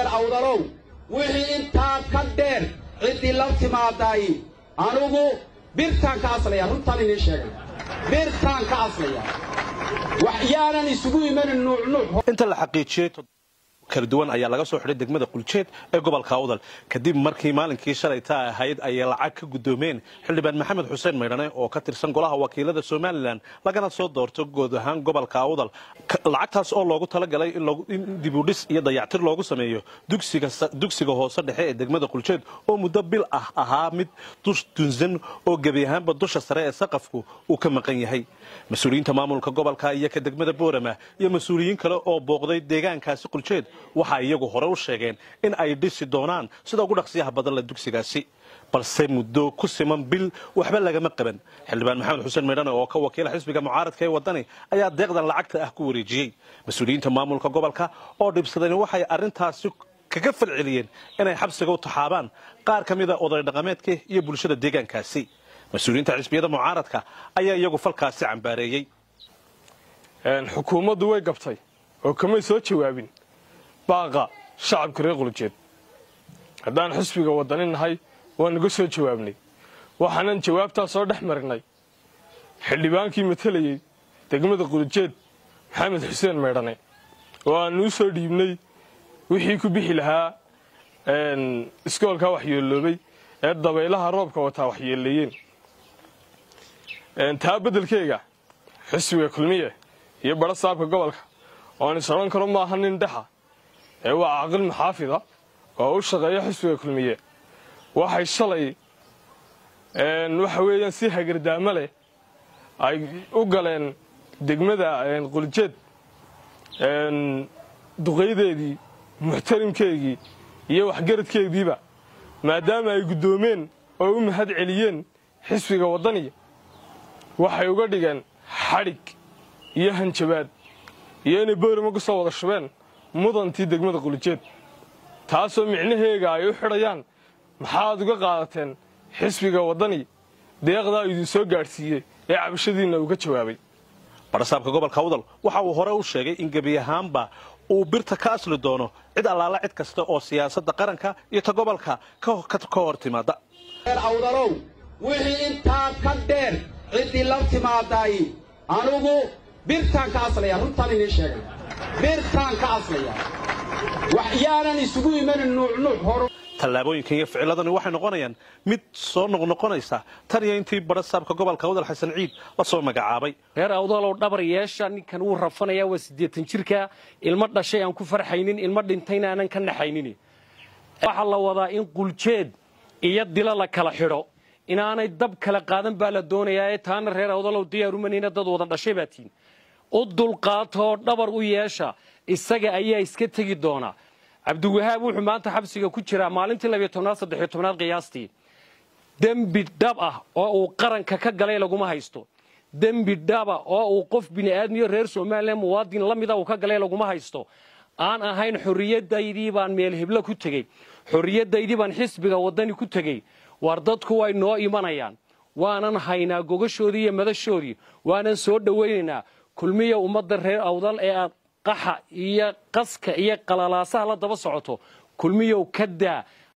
awdalow wixii intaa ka dheer ciddii la timaadaay anugu birtaan ka aslaya runtaan idiin sheegay birtaan ka aslaya waxyaanan isugu imanin nuucnuuc inta la xaqiijiyey kala duwan ayaa laga soo xidhay degmada quljeed ee gobolka awdal kadib markii maalinkii shalayta ahayd ayay lacag ka guddoomeen xildhibaan maxamed xuseen maydhane oo ka tirsan golaha wakiilada somalilan lagana soo doorto guud ahaan gobolka awdal lacagtaas oo loogu talagalay in dibudhis iyo dayactir loogu sameeyo dugsiga hoose dhexe ee degmada quljeed oo muddo bil ah ahaa mid dush dunsan oo gebi ahaanba dusha sare ee saqafku uu ka maqan yahay mas-uuliyiinta maamulka gobolka iyo ka degmada boorama iyo mas-uuliyiin kale oo booqday deegaankaasi quljeed waxaa iyagu hore u sheegeen in ay dhisi doonaan sida ugu dhaqsiyaha badan la dugsigaasi balse muddo ku siman bil waxba lagama qaban xildhibaan maxamed xuseen maydhane oo ka wakiila xisbiga mucaaradka ee wadani ayaa deeqdan lacagta ah ku wareejiyey mas-uuliyiinta maamulka gobolka oo dhibsadeen waxay arrintaasi kaga falceliyeen inay xabsiga u taxaabaan qaar ka mida oday dhaqameedka iyo bulshada deegaankaasi mas-uuliyiinta xisbiyada mucaaradka ayaa iyagu falkaasi cambaareeyey xukuumaddu way gabtay oo kamay soo jawaabin baaqa shacabka reer quljeed haddaan xisbiga wadani nahay waan naga soo jawaabnay waxaanan jawaabtaa soo dhex marinay xildhibaankii matelayey degmada quljeed maxamed xuseen maydhane oo aanu u soo dhiibnay wixii ku bixi lahaa iskoolkaa waxyeeloobay ee dabaylaha roobka wataa waxyeeleeyeen taa beddelkeyga xisbiga kulmiye iyo badho saabka gobolka oan is odhan karo maaha nin dhexa ee waa caaqil maxaafida oo u shaqeeya xisbiga kulmiye waxay shalay waxa weeyaan si hagardaamo leh ay u galeen degmada quljeed duqaydeedii muxtarimkeygii iyo waxgaradkeediiba maadaama ay guddoomeen oo u mahad celiyeen xisbiga waddaniga waxay uga dhigeen xadhig iyo hanjabaad iyo inay boorama ku soo wada shubeen mudantii degmada quljeed taasoo micnaheega ay u xidhayaan maxaad uga qaadateen xisbiga waddani deeqdaa idin soo gaadhsiiyey ee cabashadiinna uu ka jawaabay badhasaabka gobolka awdal waxa uu hore u sheegay in gebi ahaanba uu birta ka asli doono cid allaala cid kasta oo siyaasadda qaranka iyo ta gobolka ka hor timaada awdalow wixii intaa ka dheer ciddii la timaadaay anugu birtaan ka aslaya runtaan idiin sheegay birtaan ka aslaya waxyaanan isugu imanin nuucnuuc hor tallaabooyinkan iyo ficiladani waxay noqonayaan mid soo noqnoqonaysa tan iyo intii badhasaabka gobolka awdal xasan ciid la soo magacaabay reer awdalow dhabar yeesha ninkan wuu rafanayaa waa siddeetan jirka ilmo dhashay aan ku farxaynin ilmo dhintayna aanan ka naxaynin waxaa la wadaa in quljeed iyo dilo la kala xidho inaanay dab kala qaadan baa la doonayaa ee taana reer awdalow diyaarumanayna dad wada dhashay baa tiin u dulqaatoo dhabar u yeesha isaga ayaa iska tegi doona cabdiwahaab wuxuu maanta xabsiga ku jiraa maalintii labiyo tobnaad saddexiyo tobnaad qiyaastii dembi dhab ah oo uu qaranka ka galay laguma haysto dembi dhaba oo uu qof bini'aadmiyo reer somalilan muwaadin la mida uu ka galay laguma haysto aan ahayn xorriyadaydii baan meel heblo ku tegey xorriyadaydii baan xisbiga waddani ku tegey war dadku way noo imanayaan waanan haynaa gogashoodii iyo madashoodii waanan soo dhowaynaynaa kulmiya ummadda reer awdal ee aad qaxa iyo qaska iyo qalalaasaha la daba socoto kulmiyow ka daa